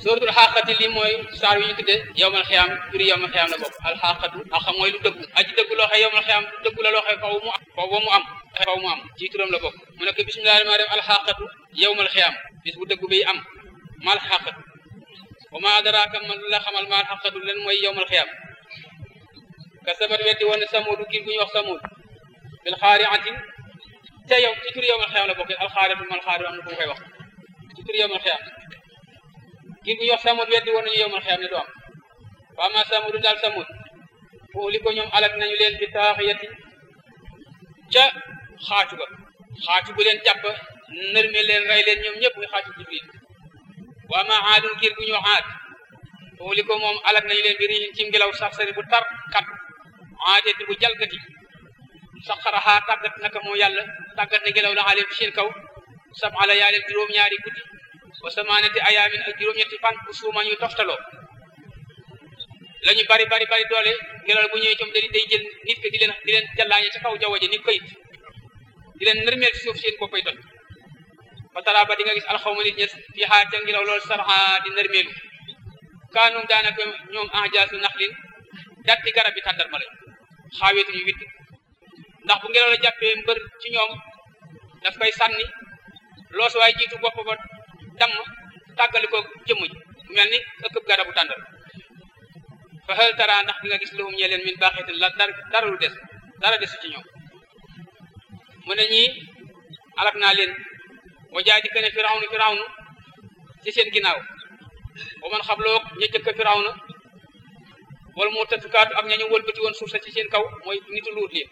suratul xaqati li mooy saar wi ñu tudde yowmal xiyaam turi yowmal xiyaam la bokk alxaqatu axa mooy lu dëggu aji dëggu loo xee yowmal xiyaam lu dëggu la loo xee faw mu am faw ba mu am faw mu am ci turam la bokk mu nekk bismillahi rahmaani rahim alxaqatu yowmal xiyaam bis bu dëggu bi am mal xaqatu wa ma adraaka man la xamal mal xaqatu len mooy yowmal xiyaam ka sabat weddi woon ne samuudu giir gu ñuy wax samuud bil xaariatin te yow ci turi yowmal xiyaam la bokk alxaariatu mal xaari am na fu mu koy wax ci turi yowmal xiyaam giir gu ñuy wax samud weddi woon nañu yowmal xiyaam ne du am wa ma samudu daal samud foofu li ko ñoom alak nañu leen bi taaxiyati ca xaacu ga xaacu bu leen jàpp nërme leen rey leen ñoom ñëpp muy xaacu jibril wa ma aadun giir gu ñu aad foofu li ko moom alak nañu leen bi riixin ci ngelaw sax sari bu tar kat aadeti bu jalgati saxaraxaa tàggat naka moo yàlla tàggat na ngelaw la aleen ci seen kaw sab ala yaa leen juróom-ñaari guddi wa samaanati ayaamin ak juróom-ñetti fan bu suuma ñu toftaloo la ñu bari bari bari doole ngelaw bu ñëwee coom day day jël nit ke di leen di leen jàllaañe ca kaw jaww ji ni koyit di leen nërmeel ci suuf seen ko koy toj fa tara ba di nga gis alxawma nit ñes fii xaar ca ngelaw loolu sarxa di nërmeelu kaanum daanaka ñoom ajaasu naxlin datti garab bi tàndarma la xaaweetuñu witt ndax bu ngelaw la jàppee mbër ci ñoom daf koy sànni loos waaye jiitu bopp ba damm tàggali ko jëmm ji mel ni ëkkëb garabu tàndal fa hal tara ndax di nga gis lahum ñe leen min baaxeetin la dara lu des dara desu ci ñoom mu ne ñii alak naa leen wa jaa di kene firawnu firawnu ci seen ginnaaw wa man xabloog ña jëkk firawna wala mu tatukaatu ak ñañu wëlbati woon suuf sa ci seen kaw mooy nitu luut li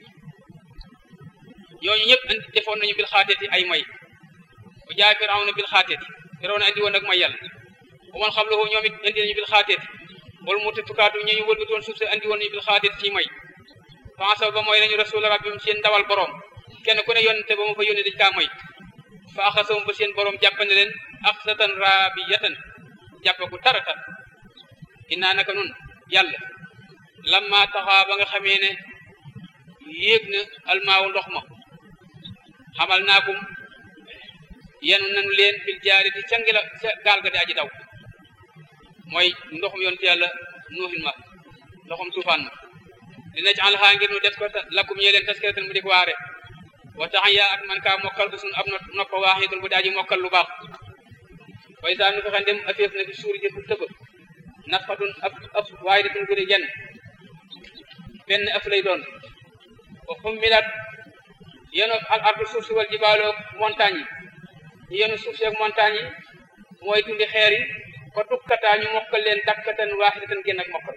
ñooñu ñëpp andi defoon nañu bil xaateeti ay may wa jaa firawna bil xaateeti firawna andi woon ak may yàlla wa man xabloog ñoom it andi nañu bil xaateeti wala mu tatukaatu ñañu wëlbati woon suuf sa andi woon nañu bil xaateeti ci may fansa ba mooy nañu rasul rabbim seen ndawal borom kenn ku ne yonente ba ma fa yónne dañ kaa may fa axasawum ba seen borom jàppane leen axsatan raabiyatan jàppe ku tara tar innaa naka nun yàlla lamma taxaa ba nga xamee ne yéeg na almaawu ndox ma xamal naakum yenu nanu leen fil jaari di ca ngela ca gaal ga di aji daw mooy ndoxum yonte yàlla nuuhin ma ndoxum tuufaan ma dina ci alxaa ngir nu def ko lakum ñee leen taskiratan mu di ko waare wa tax yaa ak man kaa mokkal bu sun ab noppa waaxidun bu di aji mokkal lu baax way saa nu fexe ndem afeef na fi suuri jëpp tëba nafxatun ab ab waaye datun gudi genn benn af lay doon wa xummilat yenu al ardu suuf si wal jibaaloog montagne yi yenu suuf si ak montagne yi mooy tundi xeer yi fa tukkataa ñu mokkal leen dakkatan waaxidatan genn ak mokkal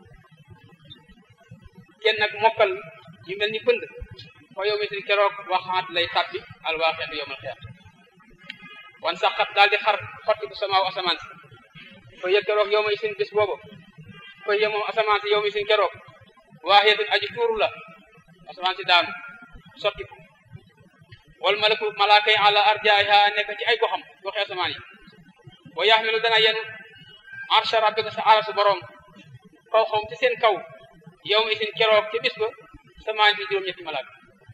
genn ak mokkal ñu mel ni pënd fa yow mitin keroog waxaat lay tàbbi al waaxeetu yowmal xiyaam wan saxat daal di xar xotti bu samaaw asamaan si fa yëg keroog yow may sin bis boobu fa yëg moom asamaan si yow mi sin keroog waaxeetun aji tuuru la asamaan si daanu sotti ko wal malaku malaaka yi ala arjaaha nekk ci ay goxam goxi asamaan yi wa yaxmilu dana yenu arsha rabbika sa arasu borom kaw xawm ci seen kaw yow mi sin keroog ci bis ba asamaan si juróom-ñetti malaaka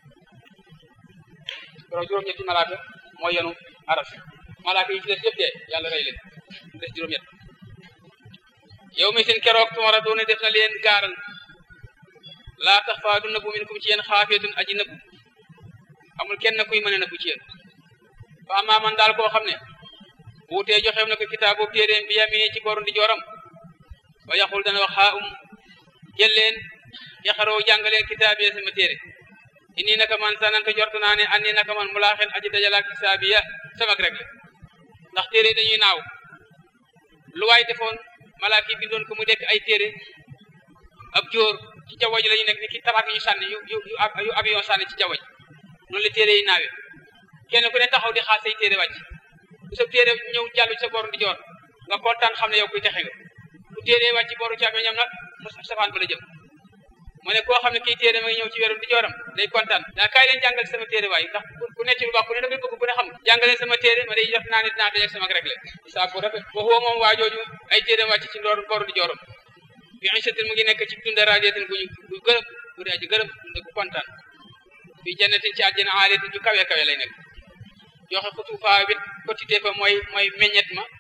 keroog juróom-ñetti malaaka mooy yenu aras malaaka yi ci des yëpp dee yàlla rey leen des juróom-ñett yow mi seen keroog tumara doone def na leen gaaral laa tax faa du nëbbu min kum ci yéen xaafeetun aji nëbbu amul kenn kuy mën a nëbbu ci yéen fa amaa man daal koo xam ne buutee joxeem na ko kitaabu téeréem bi yamee ci boru ndi jooram ba yaxul dana wax xaa um jël leen yaxaroo jàngaleen kitaabiya sama téere inni naka man sanante jortu naa ne anni naka man mulaaxen aji dajalaak kitaabiya sama rek la ndax téere dañuy naaw lu waay defoon malaaka yi bindoon ko mu dekk ay téere ab jóor ci jaww ji la ñu nekk ni ki tabax yu sànni yu yu yu avion sànni ci jaww ji noonu la téere yi naawe kenn ku ne taxaw di xaar say téere wàcc bu sa téere ñëw jàllu ci sa boru di joor nga kontaan xam ne yow kuy texe nga bu téere wàcc boru ci ñoom nag mu safaan ba la jëm mu ne koo xam ne kii téere ma ngi ñëw ci weeru di jooram day kontaan daa kaay leen jàngal sama téere waay ndax ku nekk ci lu baax ku ne da ngay bëgg ku ne xam jàngaleen sama téere ma day def naa ne dinaa dajeeg sama rek la saa bu rafet waxoo moom waa jooju ay téere wàcc ci ndoor boru di jooram bi insatin mu ngi nekk ci dunda radiatin guñu gu gërëm gu dee aji gërëm dunda gu kontaan bi jannatin ci àjjana aaliyatin ju kawe kawe lay nekk joxe xutuufaa bit quantité fa mooy mooy meññet ma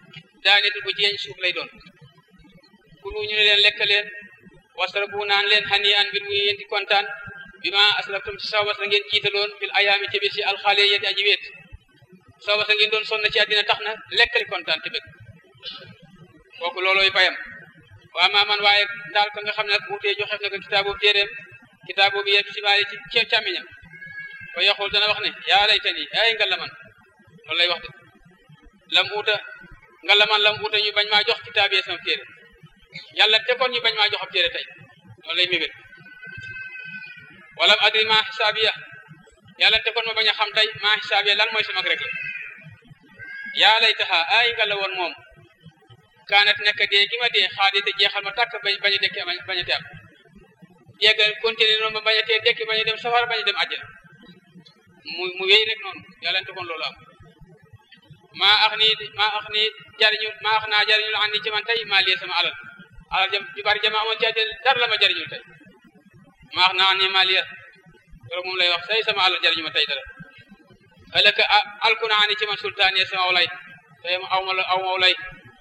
daaneti bu jeeñ suuf lay doon kulu ñu ne leen lekk leen wasrabu naan leen xani an mbir muy yéen di kontaan bi ma aslaftum ci sawbas la ngeen jiitaloon fil ayaami ci bis yi alxaale yéen aji weet sawbas la ngeen doon sonn ci àddina tax na lekkali kontaan te bëgg kooku loolooy payam waa maa man waaye daal ka nga xam ne nag wuutee joxef na ko kitaabu téeréem kitaabu bi yegg si baali ci ceeb càmmiñam fa yaxul dana wax ne yaa laytani ay nga la man loolu lay wax de lam uuta nga la man lam uuta ñu bañ maa jox kitaab yee sama téere yàlla te kon ñu bañ maa jox ab téere tey loolu lay mébét wala adri maa xisaabiya yàlla te kon ma bañ a xam tey maa xisaabiya lan mooy sama rek la yaa laytaha ay nga la woon moom kaanat nekk dee gi ma dee xaadi te jeexal ma tàkk bañ bañ a dekki bañ a teem yeggal continuer noonu ma bañ a tee dekki bañ a dem safara bañ a dem àjjana mu mu wéy rek noonu yàlla te kon loolu am maa ax nii maa ax nii jariñu maa ax naa jariñu la an ni ci man tey maa lii sama alal alal jam ju bari jama amoon ci àddina dara la ma jariñul tey maa ax naa an ni maa lii loolu moom lay wax tey sama alal jariñu ma tey dara ëllëg alku naa ni ci man sultaan yi sama awlay tey ma aw ma la aw ma awlay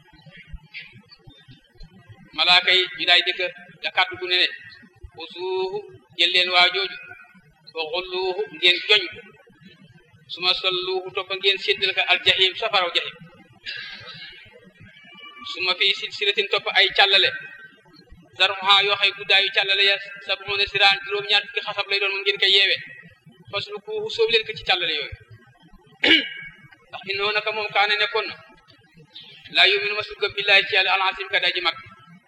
malaaka yi ñu daay dëkk la kàddu gu ne ne usuuhu jël leen waa jooju wa xulluuhu ngeen joñ ko suma solluuhu toppa ngeen séddal ko aljahim safaraw jahim suma fii silsilatin topp ay càllale zarmuha yoo xay guddaayu càllale ya sab'una siraan juróom ñaar fukki xasab lay doon mu ngeen koy yeewe faslukuuhu sóob leen ko ci càllale yooyu ndax innoo naka moom kaane nekkoon na laa yuminu masul gëm billaahi ci yàlla alasim ka daji mag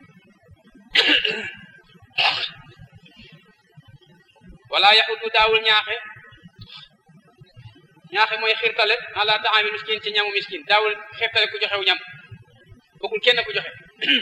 wala yaxudu daawul ñaaxe ñaaxe mooy xirtale ala taami miskin ci ñamu miskin daawul xirtale ku joxew ñam bokkul kenn ku joxe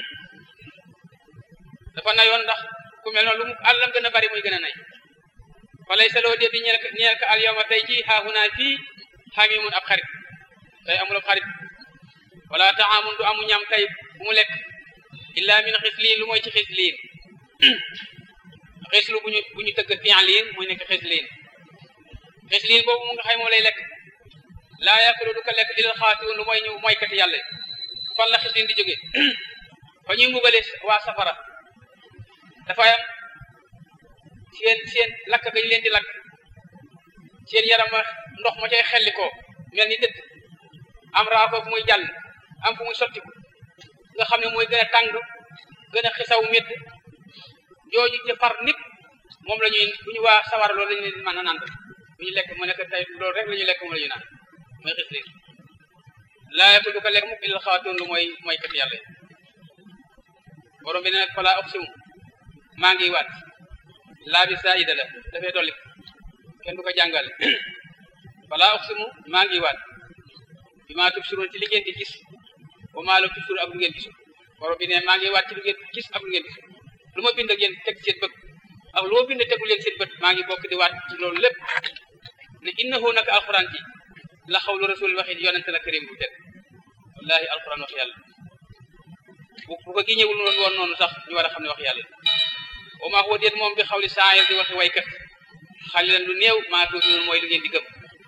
dafa nayoon ndax ku mel noonu lu mu àllam gën a bari muy gën a nay fa lay saloo dee di ñeel ñeel ka al yawma tey ji haahunaa fii xamimun ab xarit tey amul ab xarit wala taamun du amu ñam tey bu mu lekk illa min xisliin lu mooy ci xisliin xislu bu ñu bu ñu tëgg fi'liin muy nekk xisliin xisliin boobu mu nga xay moom lay lekk laa yakulu du ko lekk ilal xaatiun lu mooy ñu moykat yàlla fan la xisliin di jóge fa ñuy mbugale waa safara dafa am seen seen lakk ga ñu leen di lakk seen yaram ndox ma cay xelli ko mel ni dëtt am raako fu muy jàll am fu muy sottiku nga xam ne mooy gën a tàng gën a xisaw métt jooju ci far nit moom la ñuy bu ñu waa sawar loolu la ñu leen mën a naan bu ñu lekk mu nekk tey loolu rek la ñu lekk moom la ñu naan mooy xis léegi laa yakul du ko lekk mukk illal xaatoon lu mooy mooy kat yàlla yi borom bi ne nag fala oxsimu maa ngi waat laa bi saida la dafay dolli kenn du ko jàngale fala oxsimu maa ngi waat bi maa tubsiroon ci li ngeen di gis wa maa lam tubsiru ak lu ngeen gisul borom bi ne maa ngi waat ci lu ngeen gis ak lu ngeen gisul lu ma bind ak yéen teg seen bët ak lu ma bind tegul leen seen bët maa ngi bokk di waat ci loolu lépp ne innahu naka alquran ji la xawlu rasul waxi yonente la karim bu tedd wallahi alquran wax yàlla bu bu ko gi ñëwul noonu woon noonu sax ñu war a xam ne wax yàlla wa maa huwa déet moom bi xawli saayir di waxi waykat xalilan lu néew maa tuuti mooy lu ngeen di gëm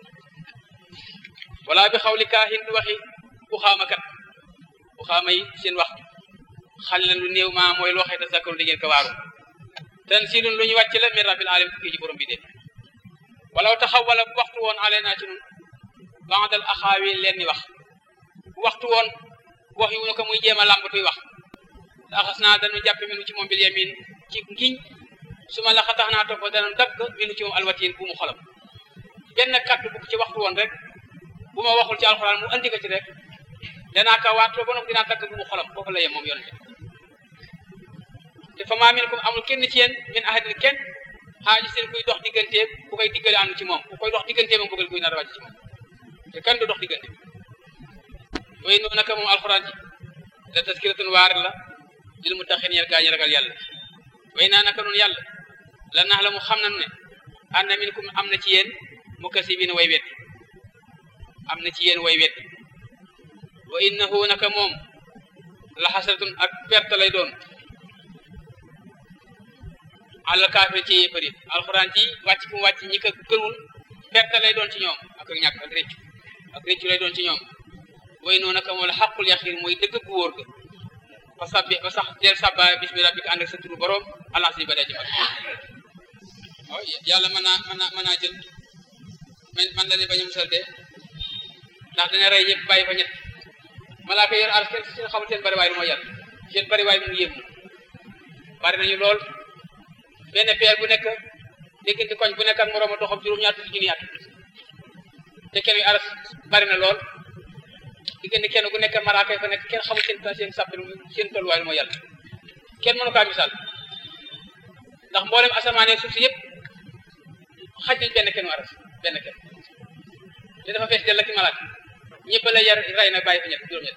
wala bi xawli kaahin du waxi ku xaamakat ku xaama yi seen wax xalilan lu néew maa mooy loo xëy te sakkaru di ngeen ko waaru tansilun lu ñu wàcc la min rabbil alamin kii ji borom bi de walaw taxaw wala bu waxtu woon ale naa ci nun bandal axaawi leen ni wax bu waxtu woon wax yu ñu ko muy jéem a làmbatuy wax te axas naa dañu jàppe minu ci moom bil yamin ci ngiñ su ma la xatax naa topp danu dagg minu ci moom alwatiin bu mu xolam benn kàddu bu ci waxtu woon rek bu ma waxul ci alxuraan mu andi ko ci rek danaa ka waatloo ba noppi dinaa dagg bu mu xolam foofu la yem moom yonente te fa maa minkum amul kenn ci yéen min ahadin kenn xaaji seen kuy dox digganteem bu koy diggale ànd ci moom bu koy dox digganteem moom bëggal kuy nar a wàcc ci moom te kenn du dox diggante way noonu naka moom alxuraan ji la taskiratun waar la lil muttaqin ñeel gaa ñi ragal yàlla way naa naka noonu yàlla la nax la mu xam nanu ne ànd na minkum am na ci yéen mukasibin way wet am na ci yéen way wet wa innahu naka moom la xasratun ak perte lay doon alal kaafir ci yéefar yi alxuraan ji wàcc fu mu wàcc ñi ko gëmul perte lay doon ci ñoom ak ñàkk ak réccu ak réccu lay doon ci ñoom way noonu naka moo la xaqul yaqiin mooy dëgg gu wóor ga ba sabbi ba sax del sabba bismi rabbika ànd ak sa turu borom alans yi ba day jëmal waaw yàlla mën naa mën naa mën naa jël man man la ne bañ a musal de ndax dina rey ñëpp bàyyi fa ñett malaaka yor ar seen seen xamul seen bariwaay lu mooy yàlla seen bariwaay mu yéem bari nañu lool benn peer bu nekk diggante koñ bu nekk ak morooma doxam juróom-ñaar fukki junni at te kenn yu aras bari na lool diggante kenn ku nekk malaaka yi fa nekk kenn xamul seen seen sàpp seen tolluwaay lu mooy yàlla kenn mënu kaa misaal ndax mboolem asamaan ak suuf si yëpp xaj nañ benn kenn aras benn kenn te dafa fees dell ak malaaka ñëpp la yar rey na bàyyi fa ñett juróom-ñett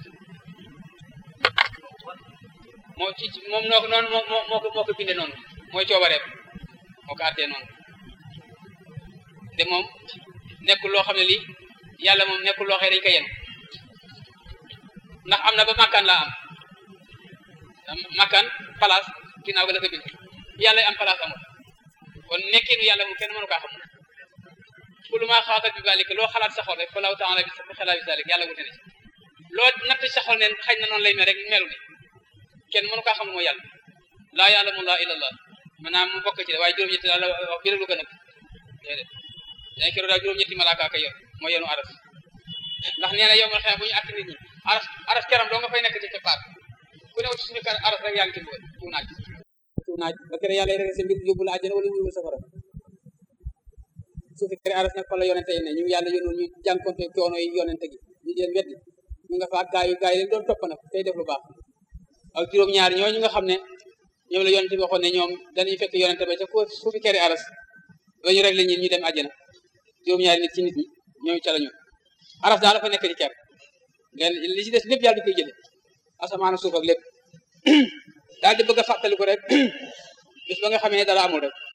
moo ci moom noo ko noonu moo moo ko moo ko bindee noonu mooy coobareem moo ko àttee noonu te moom nekkul loo xam ne lii yàlla moom nekkul loo xam ne dañu koy yen ndax am na ba makkaan laa am makkaan place ginnaaw ga la ko bind yàlla am place amul kon nekkinu yàlla moom kenn mënu kaa xam ku lu maa xaatal bi balik loo xalaat sa xol rek fa law taala bi sa xalaat bi salik yàlla wute na ci loo natt sa xol ne xëy na noonu lay mel rek melu ni kenn mënu kaa xam mooy yàlla laa ya'lamu llaaha illallah maanaam mu bokk ci de waaye juróom-ñetti daal wax bi rek lu ko nëbb déedéet dañ kero daal juróom-ñetti malaaka ka yor mooy yenu aras ndax nee na yow mal xëy bu ñu àtt nit ñi aras aras keram doo nga fay nekk ci keppaar ku ne ci suñu kar aras rek yaa ngi ci mbugal fu naaj fu naaj ba kere yàlla rek sa mbir yóbbu la àjjana wala yóbbu safara su fi kere aras nag fa la yonente yi ne ñu yàlla yónnoon ñu jànkonte coono yi yonente gi ñu leen weddi ñu nga fa ak gaa yu gaa yi leen doon topp nag tey def lu baax ak juróom-ñaar ñooñu nga xam ne ñoom la yonente bi waxoon ne ñoom dañuy fekk yonente ba ca su fi kere aras ba ñu rek la ñin ñu dem àjjana juróom-ñaari nit ci nit ñi ñooñu ca la ñu aras daal dafa nekk di ker leen li ci des lépp yàlla di koy jële asamaan suuf ak lépp daal di bëgg a fàttali ko rek bis ba nga xamee ne dara amul rek